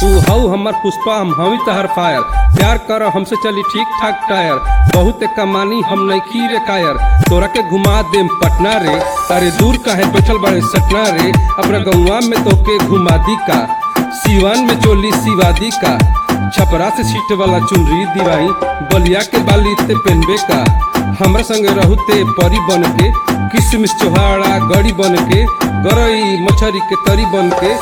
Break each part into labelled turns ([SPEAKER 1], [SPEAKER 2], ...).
[SPEAKER 1] तू हऊ हमर पुष्पा हम हवी तहर फायर प्यार कर हमसे चली ठीक ठाक टायर बहुत कमानी हम नइखी रे कायर तोरा के घुमा देम पटना रे अरे दूर काहे बैठल बड़े सटना रे अपना गौवा में तोके घुमा दी का सीवान में चोली सिवादी का छपरा से सीट वाला चुनरी दिवाई बलिया के बाली ते पेनबे का हमरा संग रहू ते परी बन के किसमिस चोहाड़ा गड़ी बन के गरई मछरी के तरी बन के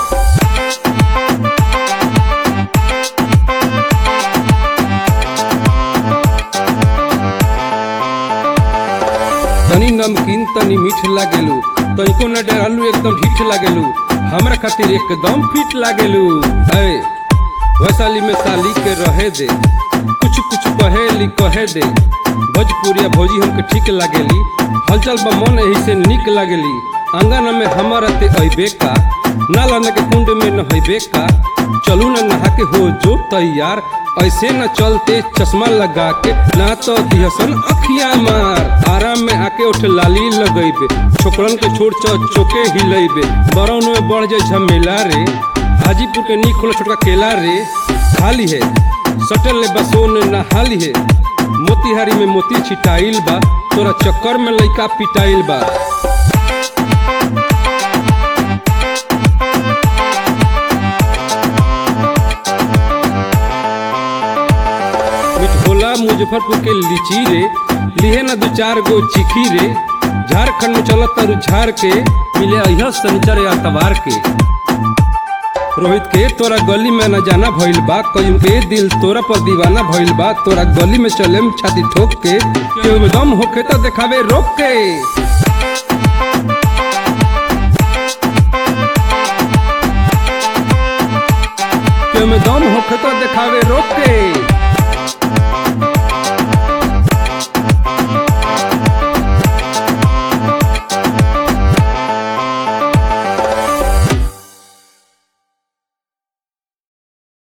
[SPEAKER 1] तनी नमकीन तनी मीठ लागेलू तनिको न डरालू एकदम ढीठ लागेलू हमरा खातिर एकदम फिट लागेलू है वैशाली में साली के रहे दे कुछ कुछ कहेली कहे दे भोजपुरिया भौजी हमके ठीक लागेली हलचल बा मन एही से निक लागेली आंगन में हमारा ते अइबे का नाला के कुंड में नहैबे का चलू न नहा के हो जो तैयार ऐसे न चलते चश्मा लगा के ना तो दिहसन अखिया मार आराम में आके उठ लाली लगैबे छोकरन के छोड़ चौ चोके हिलैबे बरौन में बढ़ जाए झमेला रे हाजीपुर के नी खोला छोटका केला रे खाली है सटल ले बसोन नहाली है मोतिहारी में मोती छिटाइल बा तोरा चक्कर में लइका पिटाइल बा मिठोला मुजफ्फरपुर के लीची रे लिहे न दू चार गो चिखी रे झारखंड में चलत तरु झार के मिले अहिया शनिचर या तवार के रोहित के तोरा गली में न जाना भइल बा कहीं के दिल तोरा पर दीवाना भइल बा तोरा गली में चले में छाती ठोक के केहू में दम होखे तो देखावे रोक के केहू में दम होखे तो देखावे रोक के